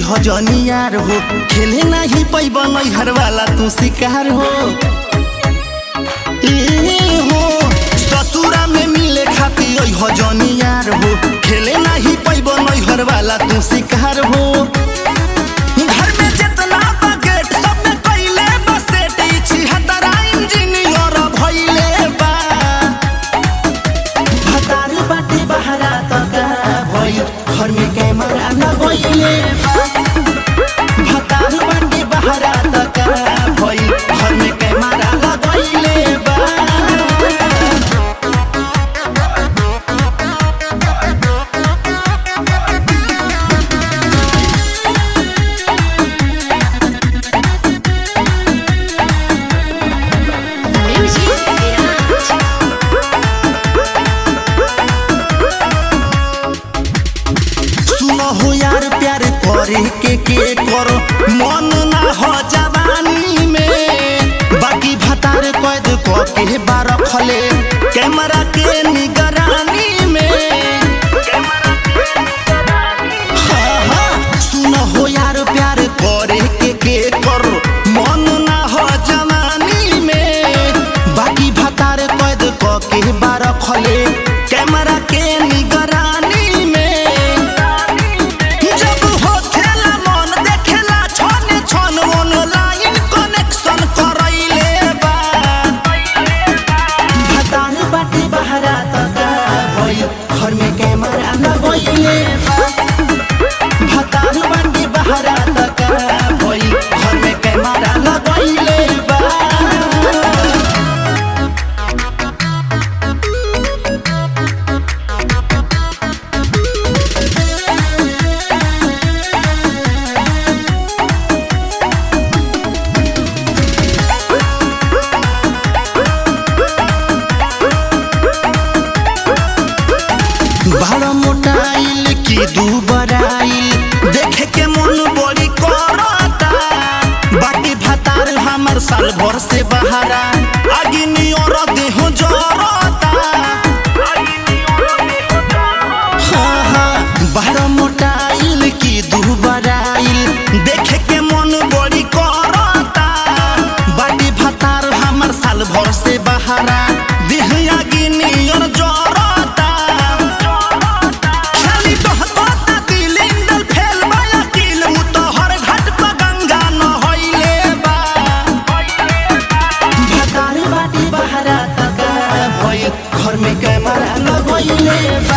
हो जनियार हो खेले नहीं पैब नैहर वाला तू शिकार हो ए हो ससुरा में मिले खातिर ओइ हो जनियार हो खेले नहीं पैब नैहर वाला तू शिकार हो घर में जितना बकेट सब में कइले बसेट ई छिहत्तरा इंजीनियर भइले बा भतार बाटे बहरा तका भइल घर में कैमरा न गइले बा भतार बाटे बहरा तका भइल घर में कैमरा न गइले बा Music Garage. सुनो हो यार प्यार करे के के करो मन ना हो जवानी में बाकी भतार कैद क के बार खले कैमरा के निगरानी में हाँ, हाँ, सुनो हो यार प्यार करे के के करो मन ना हो जवानी में बाकी भतार कैद क के बार खले कैमरा के निगरानी में जब होखेला मन देखेला छने छन ऑनलाइन कनेक्शन करैले बा भतार बाटे बहरा तका भइल घर में कैमरा न गइले बा भतार बाटे बहरा तका भइल घर में कैमरा न गइले बा बड़ा मोटाइल की दू बराइल देखे के मन बड़ी करता बाकी भतार हमर साल भर से बहारा आगे नियर देह जरता हाँ, हाँ, बड़ा मोटाइल की दू बराइल देखे के मन बड़ी करता बाकी भतार हमर साल भर से बहारा देह आगे नियर जरता खाली बहता दिल इंदल फेल बाया किल मुतहर घाट पर गंगा नहइले बा भतार बाटी बहरा तका भइल घर में कैमरा लगइले बा